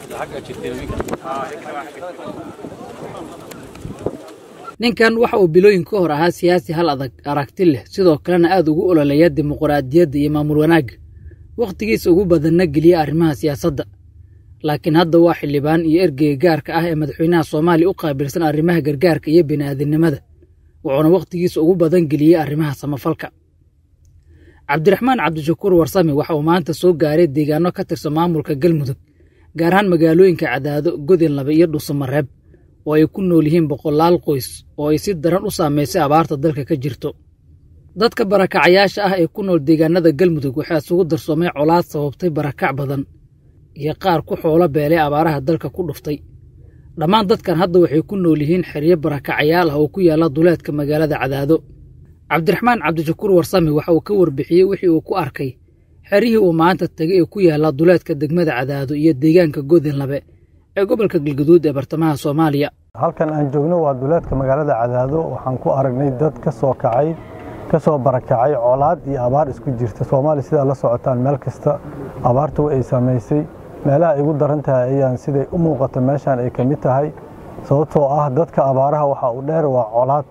ninkan waxa uu bilooyin ka hor ahaa siyaasi hal adag aragti leh sidoo kalena aad ugu ololeeya dimuquraadiyadda iyo maamul wanaagga wakhtigiisa ugu badanna geliya arrimaha siyaasadda laakiin hadda waa xildhibaan iyo ergeyga gaarka ah ee madaxweynaha soomaaliya u qaabilsan arrimaha gargaarka iyo bini'aadinimada wuxuuna wakhtigiisa ugu badan geliyey arrimaha samafalka cabdiraxmaan cabdishakuur warsame waxa uu maanta soo gaaray deegaano ka tirsan maamulka galmudug gaar ahaan magaalooyinka cadaado godinlabe iyo dhuusamareeb oo ay ku nool yihiin boqolaal qoys oo ay si daran u saamaysay abaarta dalka ka jirto dadka barakacayaasha ah ee ku nool deegaanada galmudug waxaa isugu darsoomay colaad sababtay barakac badan iyo qaar ku xoolo beelay abaaraha dalka ku dhuftay dhammaan dadkan hadda waxay ku nool yihiin xeryo barakacayaal ah oo ku yaalla duleedka magaalada cadaado cabdiraxmaan cabdishakuur warsame waxa uu ka warbixiyey wixii uu ku arkay xeryihii uu maanta tegay ee ku yaalla duleedka degmada cadaado iyo deegaanka godinlabe ee gobolka galguduud ee bartamaha soomaaliya halkan aan joogno waa duleedka magaalada cadaado waxaan ku aragnay dad ka soo kacay ka soo barakacay colaad iyo abaar isku jirta soomaaliya sidaa la socotaan meel kasta abaartu ay saamaysay meelaha ay ugu daran tahay ayaan siday u muuqato meeshaan ay ka mid tahay sababtoo ah dadka abaaraha waxa uu dheer waa colaad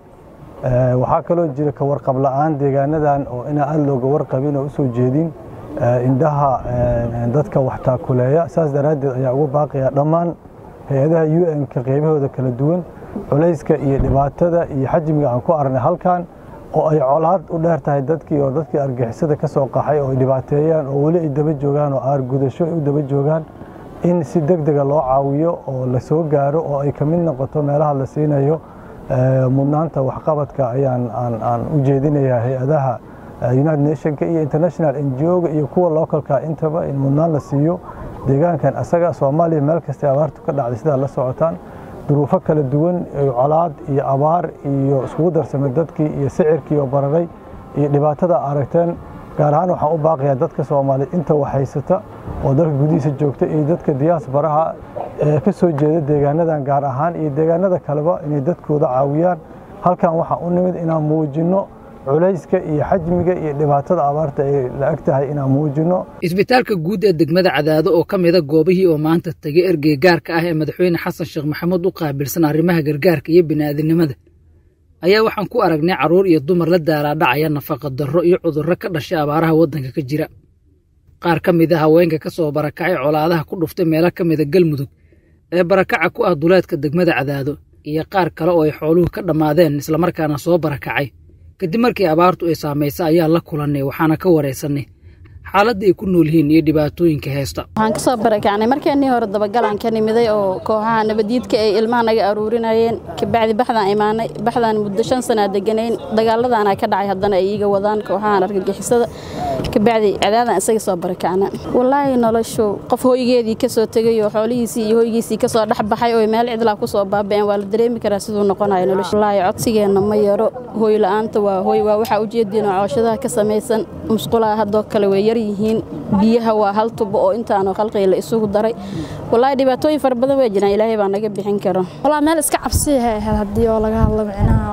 waxaa kaloo jira ka warqab la'aan deegaanadan oo inaa aad looga warqabin oo usoo jeedin indhaha dadka wax taakuleeya saas daraaddeed ayaa ugu baaqaya dhammaan hay-adaha u n-ka qaybahooda kala duwan culayska iyo dhibaatada iyo xajmiga aan ku aragnay halkan oo ay colaad u dheer tahay dadkii oo dadkii argixisada ka soo qaxay oo ay dhibaateeyaan oo weli ay daba joogaan oo aar gudasho ay u daba joogaan in si deg dega loo caawiyo oo la soo gaaro oo ay ka mid noqoto meelaha la siinayo mudnaanta waxqabadka ayaan aan u jeedinayaa hay-adaha united nationka iyo international ngo-ga iyo kuwa localka intaba in mudnaan la siiyo deegaankan asaga soomaaliya meel kastay abaartu ka dhacday sidaa la socotaan duruufo kala duwan colaad iyo abaar iyo iskugu darsamay dadkii iyo sicirkii oo bararay iyo dhibaatada aragteen gaar ahaan waxaan u baaqayaa dadka soomaaliyeed inta waxhaysata oo dalka gudihiisa joogta iyo dadka diyaasbaraha ee ka soo jeeda deegaanadan gaar ahaan iyo deegaanada kaleba inay dadkooda caawiyaan halkan waxaan u nimid inaan muujinno culayska iyo xajmiga iyo dhibaatada abaarta ay la eg tahay inaan muujinno isbitaalka guud ee degmada cadaado oo ka mida goobihii oo maanta tegay ergey gaarka ah ee madaxweyne xasan sheekh maxamuud u qaabilsan arrimaha gargaarka iyo bini'aadinimada ayaa waxaan ku aragnay carruur iyo dumar la daaraadhacaya nafaqa darro iyo cudurro ka dhashay abaaraha waddanka ka jira qaar ka mid a haweenka ka soo barakacay colaadaha ku dhuftay meelo ka mida galmudug ee barakaca ku ah duleedka degmada cadaado iyo qaar kale oo ay xooluhu ka dhammaadeen islamarkaana soo barakacay kadib markii abaartu ay saamaysa ayaa la kulannay waxaana ka waraysannay xaaladda ay ku nool yihiin iyo dhibaatooyinka haysta waxaan ka soo barakacnay markeennii hore dabagalaan ka nimiday oo kooxaha nabadiidka ay ilmaha naga aruurinayeen kabacdi baxdaan imaanay baxdaan muddo shan sanaa deganayn dagaaladaana ka dhacay haddana ay iiga wadaan kooxahan argagixisada kabacdi cadaadaan isaga soo barakacna wallaahi noloshu qof hoygeedii ka soo tegay oo xoolihiisii iyo hoygiisii ka soo dhex baxay oo meel cidlaa ku soo baaba'een waa la dareemi karaa siduu noqonayo noloshu wallaahi codsigeenna ma yaro hooy la'aanta waa hooy waa waxaa ujeediin oo cooshadaha ka samaysan musqulaha haddoo kale way yar yihiin biyaha waa hal tubo oo intaanoo khalqiga la isugu daray wallaahi dhibaatooyin fara badan waa jiraan ilaahay baa naga bixin karo wallaahi meel iska cabsiyahay ahayd haddii oo laga hadlo micnaha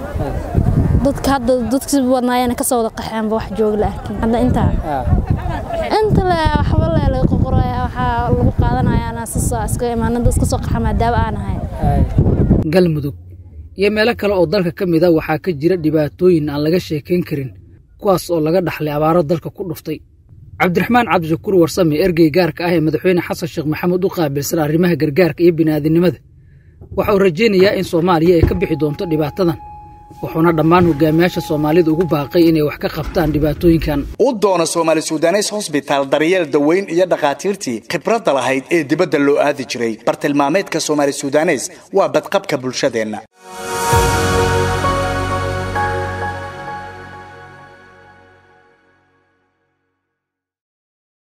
dadka hadda dadkasi wadnaayana ka soo wada qaxeenba wax jooga la arkin hadda intaa inta le waxba le laga qoqoraya waxaa lagu qaadanaya anaa sasoo iska imaanada iska soo qaxa maadaama aan ahay galmudug iyo meelo kale oo dalka ka mid a waxaa ka jira dhibaatooyin aan laga sheekayn karin kuwaas oo laga dhaxlay abaaro dalka ku dhuftay cabdiraxmaan cabdishakuur warsame ergey gaarka ah ee madaxweyne xasan sheekh maxamuud u qaabilsan arrimaha gargaarka iyo bini'aadinimada waxa uu rajaynayaa in soomaaliya ay ka bixi doonto dhibaatadan wuxuuna dhammaan hogaamiyaasha soomaalida ugu baaqay inay wax ka qabtaan dhibaatooyinkan u doona soomaali sudanes hosbitaal daryeel daweyn iyo dhakhaatiirtii khibradda lahayd ee dibadda loo aadi jiray bartilmaameedka soomaali sudanes waa badqabka bulshadeenna